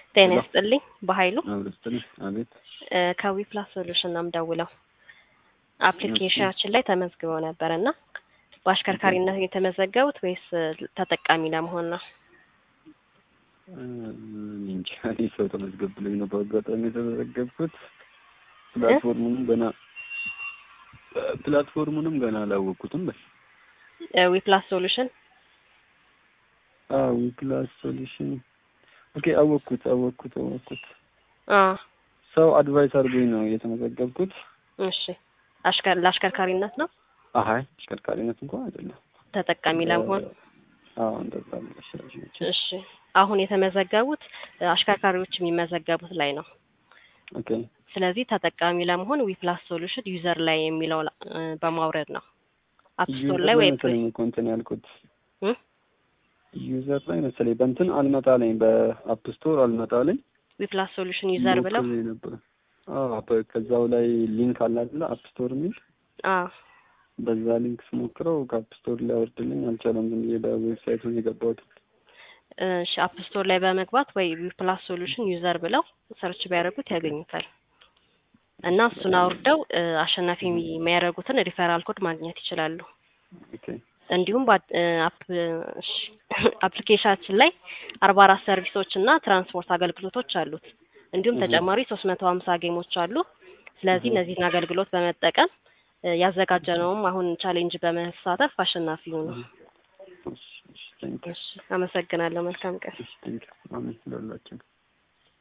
ጤና ይስጥልኝ በኃይሉ አብረስትልኝ አቤት እ ከዊ ፕላስ ሶሉሽን ነው የምደውለው። አፕሊኬሽናችን ላይ ተመዝግበው ነበር እና በአሽከርካሪነት የተመዘገቡት ወይስ ተጠቃሚ ለመሆን ነው? እ እንጃ እኔ ሰው ተመዝገብልኝ ነው በአጋጣሚ የተመዘገብኩት። ፕላትፎርሙንም ገና ፕላትፎርሙንም ገና አላወቅኩትም። በል ዊ ፕላስ ሶሉሽን አዎ ፕላስ ሶሉሽን ኦኬ፣ አወቅኩት አወቅኩት አወቅኩት። አ ሰው አድቫይስ አድርጎኝ ነው የተመዘገብኩት። እሺ አሽከር ለአሽከርካሪነት ነው አሀይ አሽከርካሪነት እንኳን አይደለም። ተጠቃሚ ለመሆን አዎ እንደዛ ብለሽ ያዥ። እሺ አሁን የተመዘገቡት አሽከርካሪዎች የሚመዘገቡት ላይ ነው። ኦኬ ስለዚህ ተጠቃሚ ለመሆን ዊ ፕላስ ሶሉሽን ዩዘር ላይ የሚለው እ በማውረድ ነው አፕ ስቶር ላይ ወይ መሰለኝ እኮ እንትን ያልኩት እ ዩዘር ላይ መሰለኝ በእንትን አልመጣለኝ በአፕ ስቶር አልመጣለኝ ዊ ፕላስ ሶሉሽን ዩዘር ብለው ሞክሬ ነበር። አዎ በ- ከዛው ላይ ሊንክ አለ አይደለ አፕ ስቶር የሚል አ በዛ ሊንክ ስሞክረው ከአፕ ስቶር ላይ አወርድልኝ አልቻለም። ዝም ብዬ በዌብሳይቱ ነው የገባሁት። እሺ አፕ ስቶር ላይ በመግባት ወይ ዊ ፕላስ ሶሉሽን ዩዘር ብለው ሰርች ቢያደርጉት ያገኙታል። እና እሱን አውርደው እ አሸናፊ የሚያደርጉትን ሪፈራል ኮድ ማግኘት ይችላሉ። ኦኬ እንዲሁም በአ- እ አፕ እሺ አፕሊኬሽናችን ላይ አርባ አራት ሰርቪሶች እና ትራንስፖርት አገልግሎቶች አሉት። እንዲሁም እህ። ተጨማሪ ሶስት መቶ ሀምሳ ጌሞች አሉ። ስለዚህ እህ። እነዚህን አገልግሎት በመጠቀም እ ያዘጋጀነውም አሁን ቻሌንጅ በመሳተፍ አሸናፊ ይሁኑ። እሺ እሺ ቴንክ እሺ አመሰግናለሁ። መልካም ቀን። እሺ ቴንክ አሜን ለሁላችን